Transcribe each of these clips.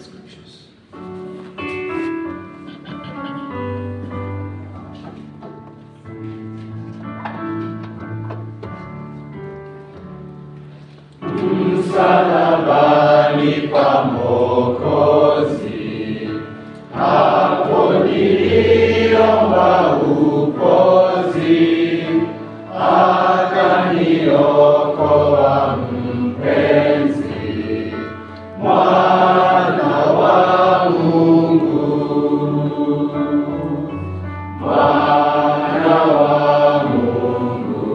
scriptures. Msalabani pa Mwokozi, hapo niliomba upozi, akaniokoa mpenzi, mwana wa Mungu, mwana wa Mungu.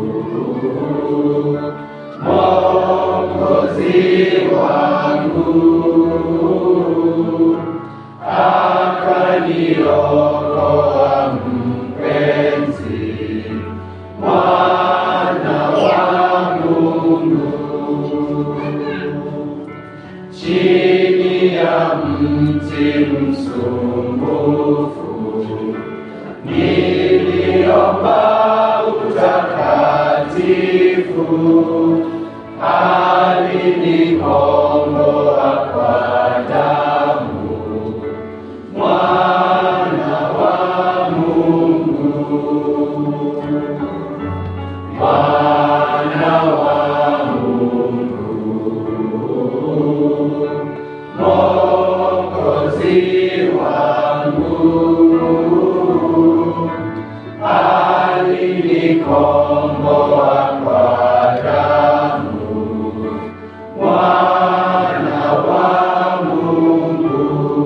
Mwokozi wangu akaniokoa mpenzi, mwana wa Mungu. Chini ya mti msumbufu niliomba utakatifu alinikomboa kwa damu, mwana wa Mungu, mwana wa Mungu, Mwokozi wangu alinikomboa kwa damu, mwana wa Mungu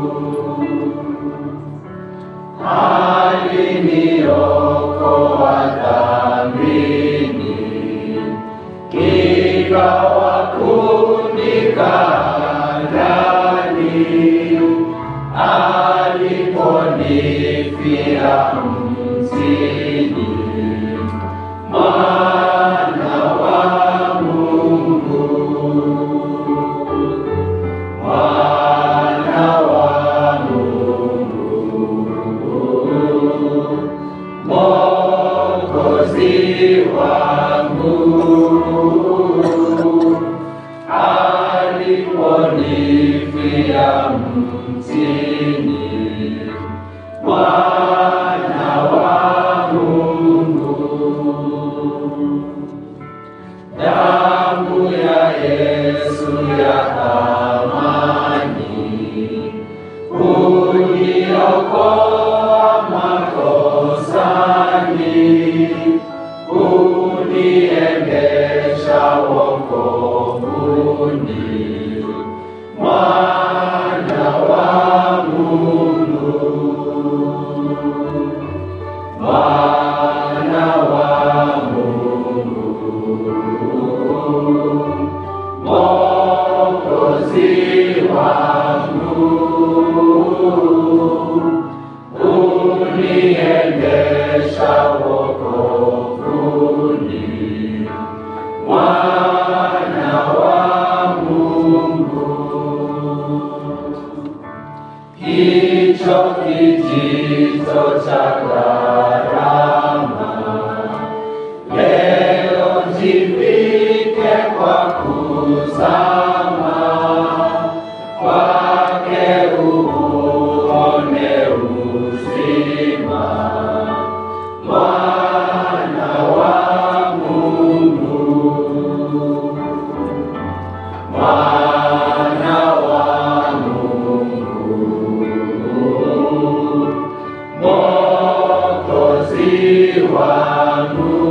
aliniokoa dhambini, ikawa kunikaa ndani, aliponifia mtini, mwana wa Mungu, mwana wa Mungu, Mwokozi wangu aliponifia mtini, mwana wa Mungu, damu ya Yesu ya thamani uniokoa makosani, uniendesha wokovuni, mwana wa Mungu, mwana wa Mungu, Mwokozi wangu uniendesha wokovuni, mwana wa Mungu. Hicho kijito cha gharama leo jivike kwa kuzama kwake uone uzima, mwana wa Mungu, mwana wa Mungu, Mwokozi wangu